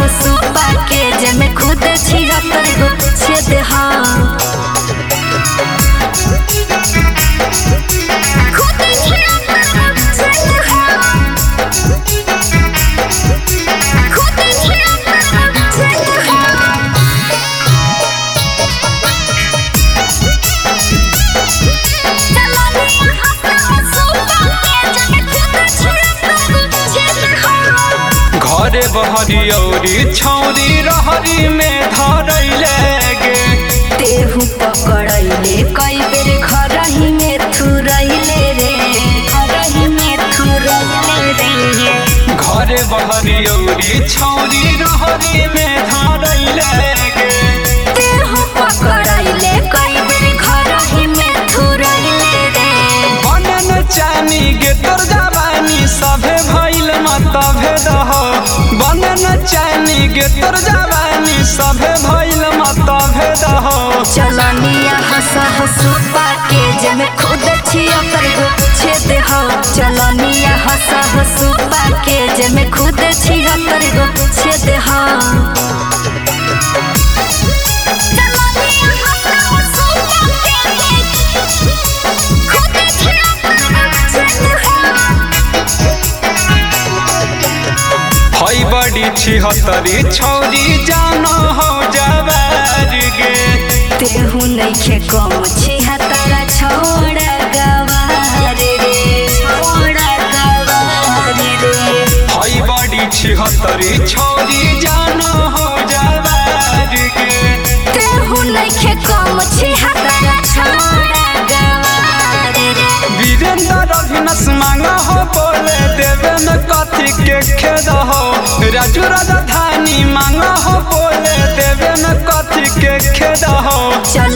सुपा के जेमे खुद छिहत्तर गो छेद हाँ खुद छिहत्तर गो छेद हाँ खुद छिहत्तर गो छेद हाँ घरे बहरियौरी छौरी रहरी में धरैले गे तेहू पकड़ैले कई बेर घरही में थुरैले रे घरही में थुरैले रे घरे बहरियौरी छौरी रहरी में धरैले गे तेहू पकड़ैले कई बेर घरही में थुरैले रे बनन चानी गे तोर जवानी सभे भइल मतभे दह बनन चानी गे तोर जवानी सभे भइल मतभे दह चलनिया हंस हंसुपा के जेमे खुद छिहत्तर गो छेद हो चलनिया हंस हंसुपा के जेमे खुद छिहत्तर गो छेद हो चलनिया हंस हंसुपा के खुद छिहत्तर गो छेद हो हई बड़ी छिहत्तरी छौरी जान हो जवार गे तेहू नइखे कम छिहत्तरा छोड़ गवार रे छोड़ गवार रे हई बड़ी छिहत्तरी छौरी जान हो जवार गे तेहू नइखे कम छिहत्तरा छोड़ गवार रे वीरेंद्र अभिनस मांग हो बोले देवे में कथी के खेद हो राजू राजधानी मांग हो बोले देवे में कथी के खेद हो चल